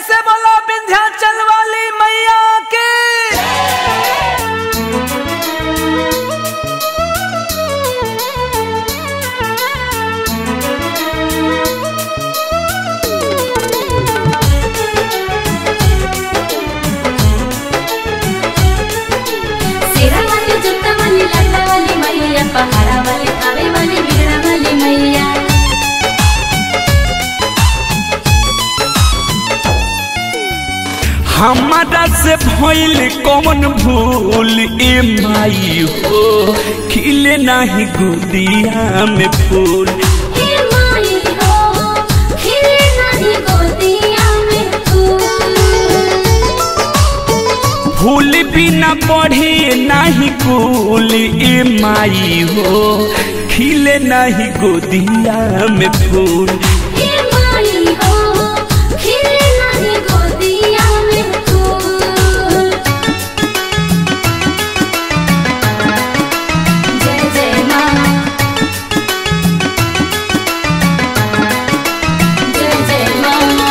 से बोला विंध्याचल वाली मैया के सेरा वाली जुत्ता वाली लटा वाली मैया पहाड़ा वाली खावे वाली बिगड़ा वाली मैया हमारा से भइल कौन भूल ए माई हो खिले नाही गुदिया में फूल हे माई हो खिले नाही गोदिया में फूल फूल बिना बढ़े नाही कुल ए माई हो खिले नाही गोदिया में फूल हे माई हो खिले नाही गोदिया में फूल जय जय माँ जय जय माँ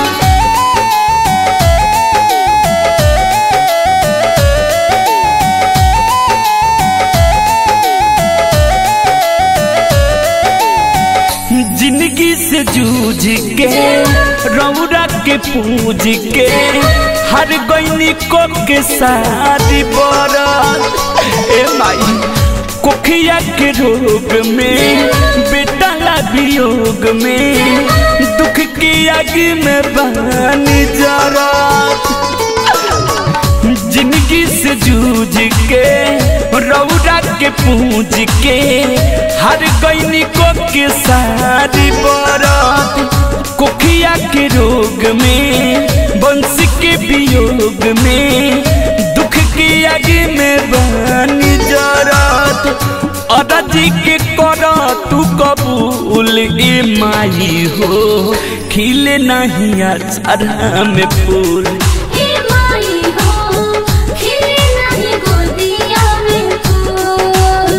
जिंदगी से जूझ के रौरा के पूज के हर गईनी को के सारी बरत ए माई कोखिया के रोग में बेटा ला वियोग में दुख की आग में बनी जरत जिंदगी से जूझ के रौरा के पूज के हर गईनी को के सारी बरत कोखिया के रोग में बंश के वियोग में दुख की आग में बनी जरत अदाजी के कर तू कबूल ए माई हो खिले नहीं अचारा में फूल हे माई हो खिले नाही गोदिया में फूल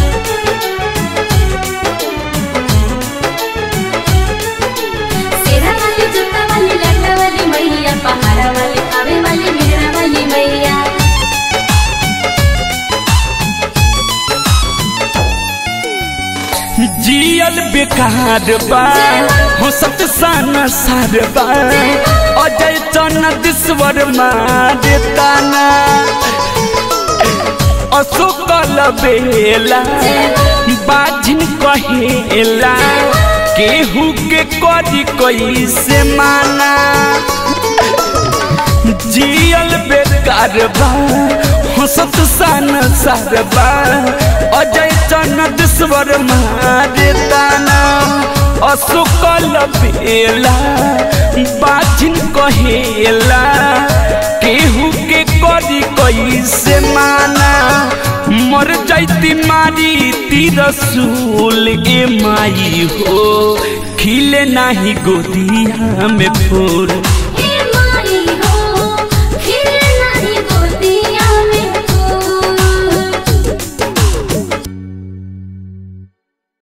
सेरा वाली जुत्ता वाली लटा वाली मैया पहाड़ा वाली खावे वाली बिगड़ा वाली मैया जियल बेकार बा हो सत सान सार बा अजय चनदीश्वर मारे ताना अशोकल बेला बाजिन कहेला केहू के करी कैसे माना जियल बेकार बा हंसत सान सारबा अजय चनदेश्वर मारे ताना अशोकल बेला बाजिन कहेला केहू के करी कैसे माना मर जैती मारी तीर सूल ए माई हो खिले नाही गोदिया में फूल